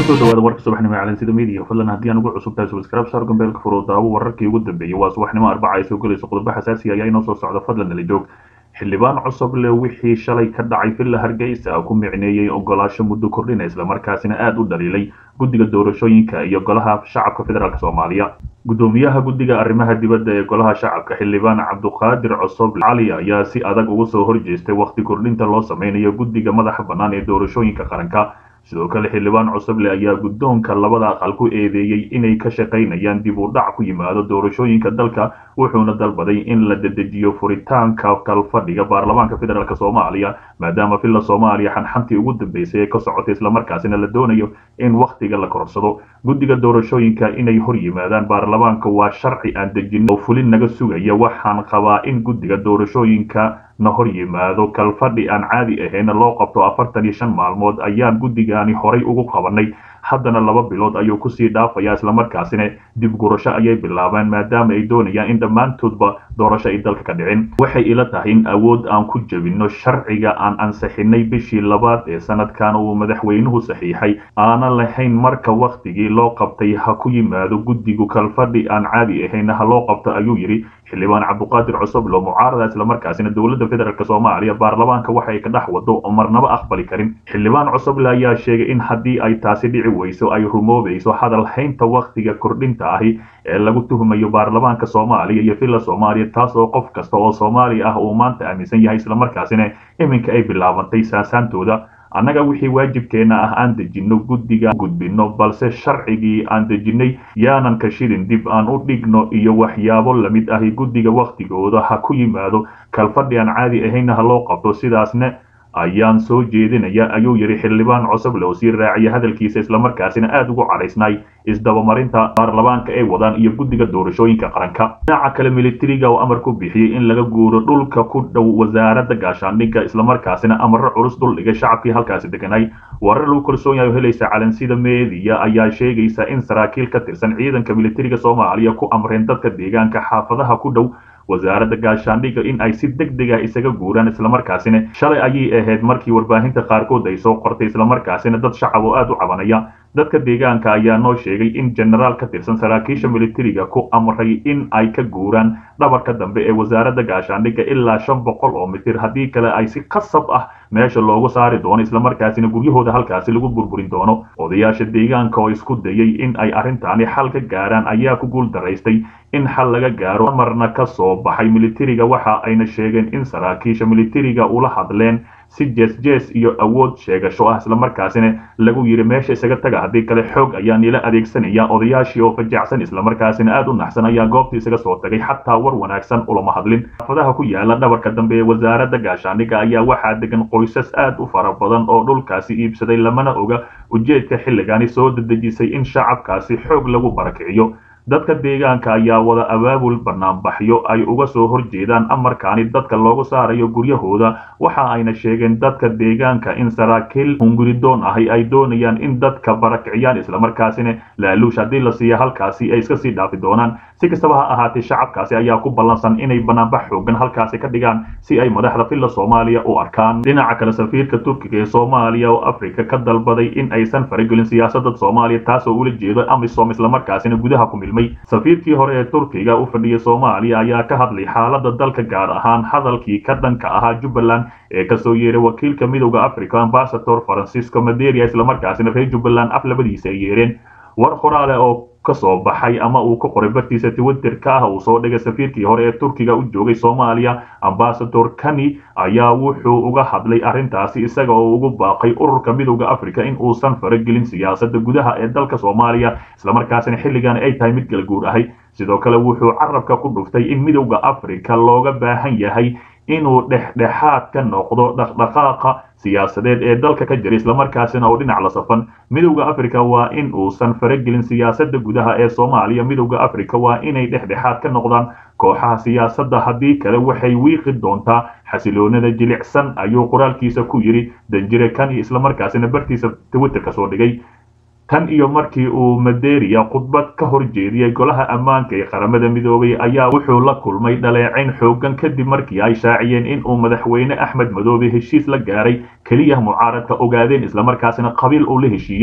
kusoo dhawaada warka subaxnimo ee calansida media fadlan haddii aan ugu cusub tahay subscribe saar gambeelka furo daawo wararkii ugu dambeeyey waa subaxnimo arbaca ay soo gelayso qodobo xasaasi ayaa inoo soo socda fadlan nala joog xildhibaan cusub leh wixii shalay ka dhacay villa hargeysa ku micneeyey ogolaasho muddo kordhina islamarkaasina aada u dhaliilay guddiga doorashooyinka iyo golaha shacabka federaalk soomaaliya gudoomiyaha guddiga arrimaha dibadda ee golaha shacabka xildhibaan cabduqaadir cosob cali ayaa si adag uga soo horjeestay wakhti kordhinta loo sameynayo guddiga madaxa bannaan ee doorashooyinka qaranka sidoo kale xildhibaan cusuble ayaa guddoonka labada aqal ku eedeeyey inay ka shaqaynayaan dib u dhac ku yimaado doorashooyinka dalka wuxuuna dalbaday in la dedejiyo furitaanka kalfadhiga baarlamaanka federaalk soomaaliya maadaama villa soomaaliya xanxantii ugu dambeysay ee ka socotay islamarkaasina la doonayo in wakhtiga la kororsado guddiga doorashooyinka inay hor yimaadaan baarlamaanka waa sharci aan dejin oo fulin naga sugaya waxaan qabaa in guddiga doorashooyinka na hor yimaado kalfadhi aan caadi ahayna loo qabto afartan iyo shan maalmood ayaan guddigaani horay ugu qabanay haddana laba bilood ayuu kusii dhaafayaa islamarkaasina dib gurasho ayay bilaabeen maadaama ay doonayaan in dhammaantoodba doorasho ay dalka ka dhicin waxay ila tahay in awood aan ku jebinno sharciga aan ansixinay bishii labaad ee sanadkan uu madaxweynuhu saxiixay aanan lahayn marka wakhtigii loo qabtay ha ku yimaado guddigu kalfadhi aan caadi ahayna ha loo qabto ayuu yidhi xildhibaan cabduqaadir cusuble oo mucaarada islamarkaasina dowladda federaalk soomaaliya baarlamaanka waxa ay ka dhex wado oo marnaba aqbali karin xildhibaan cusuble ayaa sheegay in haddii ay taasi dhici weyso ay rumoobayso hadal haynta wakhtiga kordhinta ahi ee lagu tuhmayo baarlamaanka soomaaliya iyo villa soomaaliya taas oo qof kasta oo soomaaliya ah uu maanta aaminsan yahay islamarkaasina iminka ay bilaabantay saasaantooda annaga wixii waajibkeenna ah aan dejinno guddiga gudbinno balse sharcigii aan dejinnay yaanan ka shirin dib aan u dhigno iyo waxyaabo lamid ahi guddiga wakhtigooda ha ku yimaado kalfadhi aan caadi ahayna ha loo qabto sidaasna ayaan soo jeedinaya ayuu yidhi xildhibaan cusuble oo sii raaciya hadalkiisa islamarkaasina aada ugu cadhaysnay isdabamarinta baarlamaanka ay wadaan iyo guddiga doorashooyinka qaranka dhinaca kale militariga oo amar ku bixiyey in laga guuro dhulka ku dhow wasaaradda gaashaandhigga islamarkaasina amaro culus duldhigay shacabkii halkaasi deganay warar lagu kalsoon yahay oo helaysa calansida meediya ayaa sheegaysa in saraakiil ka tirsan ciidanka militariga soomaaliya ku amreen dadka deegaanka xaafadaha ku dhow wasaaradda gaashaandhigga in ay si deg deg ah isaga guuraan islamarkaasina shalay ayay ahayd markii warbaahinta qaarkood ay soo qortay islamarkaasina dad shacab oo aada u cabanaya dadka deegaanka ayaa noo sheegay in jenaraal ka tirsan saraakiisha militariga ku amray in ay ka guuraan dhabarka dambe ee wasaaradda gaashaandhigga ilaa shan boqol oo mitir haddii kale ay si qasab ah meesha loogu saari doono islamarkaasina guryahooda halkaasi lagu burburin doono odayaasha deegaanka oo isku dayay in ay arrintaani xal ka gaaraan ayaa ku guul daraystay in xal laga gaaro amarna ka soo baxay militariga waxa ayna sheegeen in saraakiisha militariga ula hadleen si jees-jees iyo awood sheegasho ah islamarkaasina lagu yidhi meesha isaga taga haddii kale xoog ayaa nila adeegsanaya odayaashii oo fajacsan islamarkaasina aada u naxsan ayaa goobta isaga soo tagay xataa war wanaagsan ulama hadlin xaafadaha ku yaala dhabarka dambe ee wasaaradda gaashaandhigga ayaa waxaa degan qoysas aad u fara badan oo dhulkaasi iibsaday lamana oga ujeedka xilligani soo dedejisay in shacabkaasi xoog lagu barakiciyo dadka deegaanka ayaa wada abaabul banaanbaxyo ay uga soo horjeedaan amarkaani dadka loogu saarayo guryahooda waxa ayna sheegeen dadka deegaanka in saraakiil hunguridoon ahi ay doonayaan in dadka barakiciyaan islamarkaasina laaluush haddii la siiya halkaasi ay iska sii dhaafi doonaan si kastaba ha ahaatee shacabkaasi ayaa ku ballansan inay banaanbax xoogan halkaasi ka dhigaan si ay madaxda villa soomaaliya u arkaan dhinaca kale safiirka turkiga ee soomaaliya oo afrika ka dalbaday in aysan faragelin siyaasadda soomaaliya taasoo ula jeedo amisom islamarkaasina gudaha ku milmay safiirkii hore ee turkiga u fadhiyay soomaaliya ayaa ka hadlay xaaladda dalka gaar ahaan hadalkii ka dhanka ahaa jubbaland ee kasoo yeeray wakiilka midowda africa ambasador francisco maderia islamarkaasina reer jubbaland af labadiisa ay yeereen war qoraale oo ka soo baxay ama uu ka qoray bartiisa twitterka ah uu soo dhigay safiirkii hore ee turkiga u joogay soomaaliya ambasador kani ayaa wuxuu uga hadlay arrintaasi isaga oo ugu baaqay ururka midowda africa in uusan faragelin siyaasadda gudaha ee dalka soomaaliya islamarkaasina xilligan ay tahay mid kala guur ahay sidoo kale wuxuu carabka ku dhuftay in midowda africa looga baahan yahay inuu dhexdhexaad ka noqdo dhaqdhaqaaqa siyaasadeed ee dalka ka jira islamarkaasina oo dhinac la safan midowda africa waa in uusan faragelin siyaasadda gudaha ee soomaaliya midowda africa waa inay dhexdhexaad ka noqdaan kooxaha siyaasadda haddii kale waxay wiiqi doontaa xasiloonada jilicsan ayuu qoraalkiisa ku yidhi danjire kani islamarkaasina bartiisa twitterka soo dhigay tan iyo markii uu maderia khudbad ka hor jeediyey golaha ammaanka ee qaramada midoobay ayaa wuxuu la kulmay dhaleecayn xoogan kadib markii ay shaaciyeen in uu madaxweyne axmed madoobe heshiis la gaaray keliya mucaaradka ogaadeen islamarkaasina qabiil uu la heshiiyey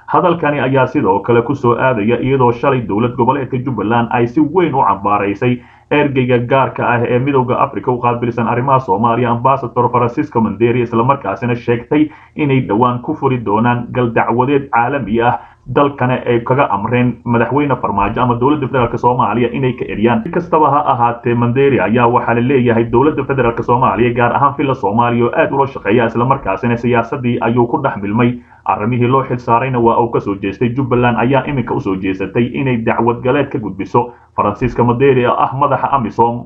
hadalkani ayaa sidoo kale kusoo aadaya iyadoo shalay dowlad goboleedka jubbaland ay si weyn u cambaaraysay ergeyga gaarka ah ee midowda africa u qaabilsan arrimaha soomaaliya ambasador francisco manderi islamarkaasina sheegtay inay dhowaan ku furi doonaan galdacwadeed caalami ah dalkana ay kaga amreen madaxweyne farmaajo ama dowladda federaalk soomaaliya inay ka eriyaan si kastaba ha ahaatee manderi ayaa waxaa la leeyahay dowladda federaalk soomaaliya gaar ahaan villa soomaaliya oo aad ula shaqeeya islamarkaasina siyaasadii ayuu ku dhex milmay arrimihii loo xil saarayna waa uu kasoo jeestay jubbaland ayaa iminka usoo jeesatay inay dacwad galeed ka gudbiso faransiiska manderi oo ah madaxa amisom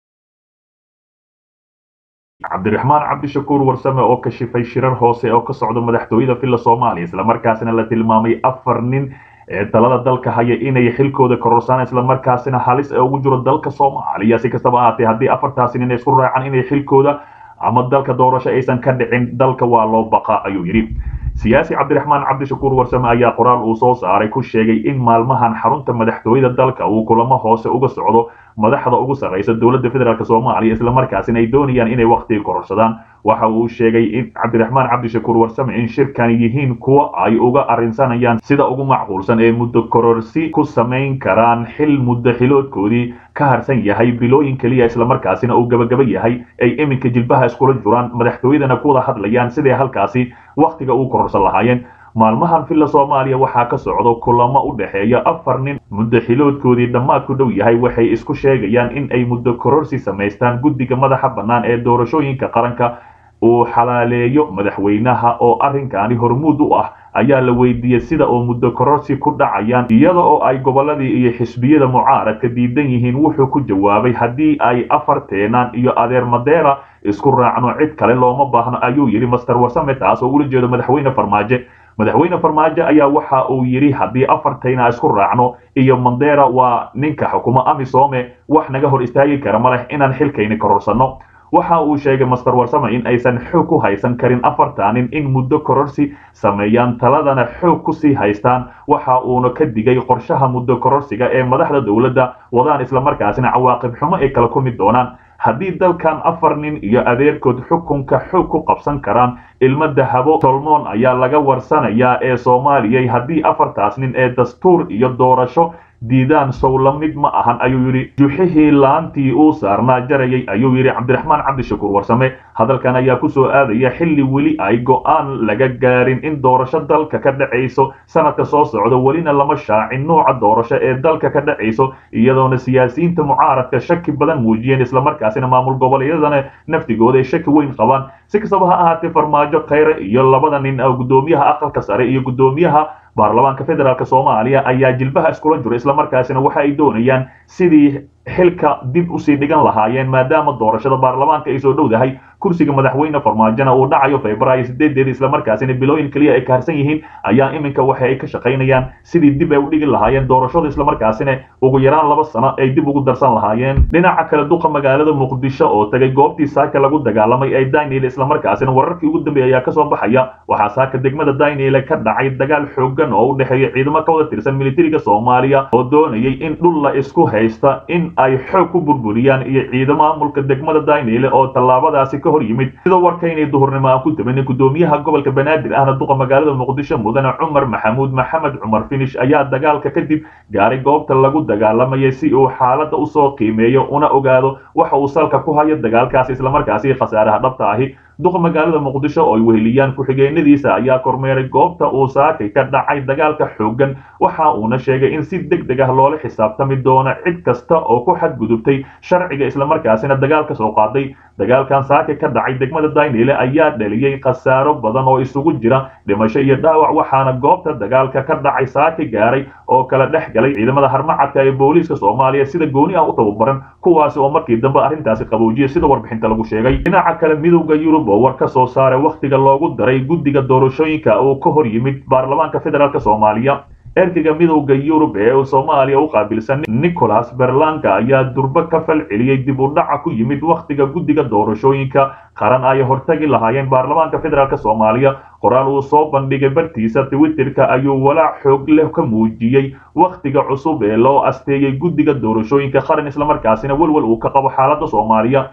cabdiraxmaan cabdishakuur warsame oo kashifay shirar hoose oo ka socda madaxtooyada villa soomaaliya islamarkaasina la tilmaamay afar nin ee talada dalka haya inay xilkooda kororsaan islamarkaasina halis ee ugu jiro dalka soomaaliya si kastaba ahaatee haddii afartaasi nin isku raacan inay xilkooda ama dalka doorasho aysan ka dhicin dalka waa loo baqa ayuu yidhi siyaasi cabdiraxmaan cabdishakuur warsame ayaa qoraal uu soo saaray ku sheegay in maalmahan xarunta madaxtooyada dalka uu kulamo hoose uga socdo madaxda ugu sarraysa dowladda federaalk soomaaliya islamarkaasina ay doonayaan inay wakhtiga kororsadaan waxa uu sheegay in cabdiraxmaan cabdishakuur warsame in shirkani yihiin kuwa ay uga arrinsanayaan sida ugu macquulsan ee muddo kororsi ku samayn karaan xil muddo xiloodkoodii ka harsan yahay bilooyin keliya islamarkaasina uu gabagaba yahay ay iminka jilbaha iskula juraan madaxtooyadana ku wada hadlayaan siday halkaasi wakhtiga uu kororsan lahaayeen maalmahan villa soomaaliya waxaa ka socdo kulamo u dhexeeya afar nin muddo xiloodkoodii dhammaad ku dhow yahay waxay isku sheegayaan in ay muddo kororsi samaystaan guddiga madaxa bannaan ee doorashooyinka qaranka uu xalaaleeyo madaxweynaha oo arrinkaani hormuud u ah ayaa la weydiiyey sida oo muddo kororsi ku dhacayaan iyada oo ay gobolladii iyo xisbiyada mucaaradka diidan yihiin wuxuu ku jawaabay haddii ay afar teenaan iyo adeer madeera isku raacno cid kale looma baahno ayuu yidhi master warsame taas oo ula jeedo madaxweyne farmaajo madaxweyne farmaajo ayaa waxa uu yidhi haddii afartayna isku raacno iyo mandera waa ninka xukumo amisome wax naga hor istaagi kara ma leh inaan xilkayni kororsanno waxa uu sheegay master warsame in aysan xoog ku haysan karin afartanin in muddo kororsi sameeyaan taladana xoog kusii haystaan waxa uuna ka digay qorshaha muddo kororsiga ee madaxda dowladda wadaan islamarkaasina cawaaqib xumo ay kala kulmi doonaan haddii dalkan afar nin iyo adeerkood xukunka xoog ku qabsan karaan ilmo dahabo tolmoon ayaa laga warsanayaa ee soomaaliyay haddii afartaas nin ee dastuur iyo doorasho diidaan sow la mid ma ahan ayuu yidhi juxihii laantii uu saarnaa jarayay ayuu yidhi cabdiraxmaan cabdishakuur warsame hadalkan ayaa kusoo aadaya xilli weli ay go'aan laga gaarin in doorasho dalka ka dhacayso sanadka soo socda welina lama shaacin nuuca doorasho ee dalka ka dhacayso iyadoona siyaasiyiinta mucaaradka shaki badan muujiyeen islamarkaasina maamul goboleedyadana naftigooda ay shaki weyn qabaan si kastaba ha ahaatee farmaajo khayre iyo labada nin oo guddoomiyaha aqalka sare iyo guddoomiyaha baarlamaanka federaalk soomaaliya ayaa jilbaha iskula jiro islamarkaasina waxa ay doonayaan sidii xilka dib usii dhigan lahaayeen maadaama doorashada baarlamaanka ay soo dhowdahay kursiga madaxweyne farmaajona uu dhacayo februaayo sideedeeda islamarkaasina bilooyin keliya ay kaharsan yihiin ayaa iminka waxa ay ka shaqaynayaan sidii dib ay u dhigi lahaayeen doorashada islamarkaasina ugu yaraan laba sano ay dib ugu darsan lahaayeen dhinaca kale duqa magaalada muqdisho oo tagay goobtii saaka lagu dagaalamay ee daniel islamarkaasina wararkii ugu dambeeyay ayaa kasoo baxaya waxaa saaka degmada daniel ka dhacay dagaal xoogan oo u dhexeeya ciidamo ka wada tirsan militariga soomaaliya oo doonayay in dhul la isku haysta in ay xoog ku burburiyaan iyo ciidamo maamulka degmada daniel oo tallaabadaasi ka hor yimid sida warkaynay duhurnimo aan ku dabanin guddoomiyaha gobolka banaadir ahna duqa magaalada muqdisho mudane cumar maxamuud maxamed cumar finish ayaa dagaalka kadib gaaray goobta lagu dagaalamayay si uu xaaladda usoo qiimeeyo una ogaado waxa uu salka ku hayo dagaalkaasi islamarkaasi khasaaraha dhabta ahi duqa magaalada muqdisho oo ay weheliyaan ku-xigeenadiisa ayaa kormeeray goobta uu saakay ka dhacay dagaalka xooggan waxa uuna sheegay in si deg deg ah loola xisaabtami doono cid kasta oo ku xadgudubtay sharciga islamarkaasina dagaal ka soo qaaday dagaalkan saakay ka dhacay degmada daynile ayaa dhaliyey khasaaro badan oo isugu jira dhimasho iyo dhaawac waxaana goobta dagaalka ka dhacay saakay gaaray oo kala dhex galay ciidamada harmacadka ee booliiska soomaaliya sida gooni ah u tababaran kuwaasi oo markii dambe arrintaasi qaboojiyay sida warbixinta lagu sheegay dhinaca kale midowda yurub oo war ka soo saaray wakhtiga loogu daray guddiga doorashooyinka uu ka hor yimid baarlamaanka federaalk soomaaliya ergeyga midowda yurub ee soomaaliya u qaabilsan nicholas berlanka ayaa durbo ka fal celiyey dib u dhaca ku yimid wakhtiga guddiga doorashooyinka qaran ay hortagi lahaayeen baarlamaanka federaalk soomaaliya qoraal uu soo bandhigay bartiisa twitterka ayuu walaac xoog leh ka muujiyey wakhtiga cusub ee loo asteeyey guddiga doorashooyinka qaran islamarkaasina welwel uu ka qabo xaaladda soomaaliya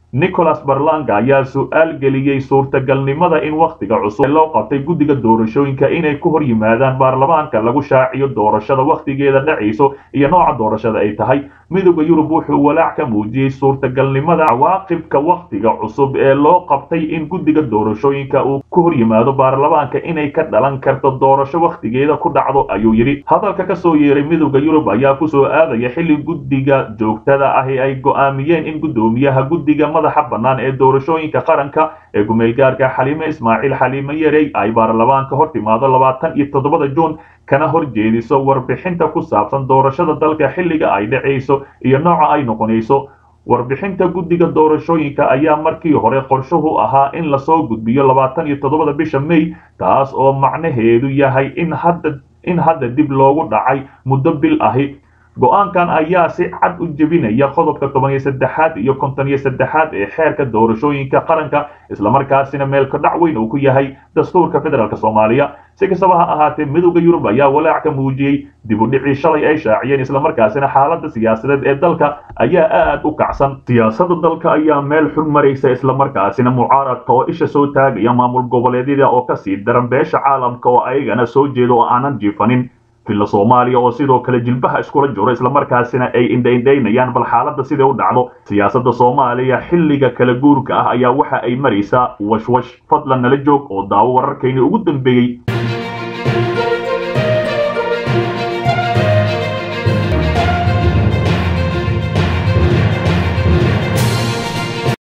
nicholas barlanga ayaa su-aal geliyey suurtagalnimada in wakhtiga cusub ee loo qabtay guddiga doorashooyinka inay ku hor yimaadaan baarlamaanka lagu shaaciyo doorashada wakhtigeeda dhacayso iyo nooca doorashada ay tahay midooda yurub wuxuu walaac ka muujiyey suurtagalnimada cawaaqibka wakhtiga cusub ee loo qabtay in guddiga doorashooyinka uu ku hor yimaado baarlamaanka inay ka dhalan karto doorasho wakhtigeeda ku dhacdo ayuu yidhi hadalka kasoo yeeray midooda yurub ayaa kusoo aadaya xilli guddiga joogtada ahi ay go'aamiyeen in guddoomiyaha guddiga madaxa bannaan ee doorashooyinka qaranka ee gumeelgaarka xaliime ismaaciil xaliime yarey ay baarlamaanka hor timaado labaatan iyo toddobada juun kana hor jeediso warbixinta ku saabsan doorashada dalka xilliga ay dhacayso iyo nooca ay noqonayso warbixinta guddiga doorashooyinka ayaa markii hore qorshuhu ahaa in lasoo gudbiyo labaatan iyo toddobada bisha may taas oo macnaheedu yahay in hadda in hadda dib loogu dhacay muddo bil ahi go-aankan ayaa si cad u jebinaya qodobka toban iyo saddexaad iyo konton iyo saddexaad ee xeerka doorashooyinka qaranka islamarkaasina meelka dhac weyn uu ku yahay dastuurka federaalk soomaaliya si kastaba ha ahaatee midooda yurub ayaa walaac ka muujiyey dib u dhicii shalay ay shaaciyeen islamarkaasina xaaladda siyaasadeed ee dalka ayaa aad u kacsan siyaasada dalka ayaa meel xun maraysa islamarkaasina mucaaradka oo isha soo taagaya maamul goboleedyada oo kasii daran beesha caalamka oo ayagana soo jeeda oo aanan jiifanin villa soomaaliya oo sidoo kale jilbaha iskula jiro islamarkaasina ay indhaindhaynayaan bal xaaladda siday u dhacdo siyaasadda soomaaliya xilliga kala guurka ah ayaa waxa ay maraysaa washwash fadlan nala joog oo daawo wararkayni ugu dambeeyey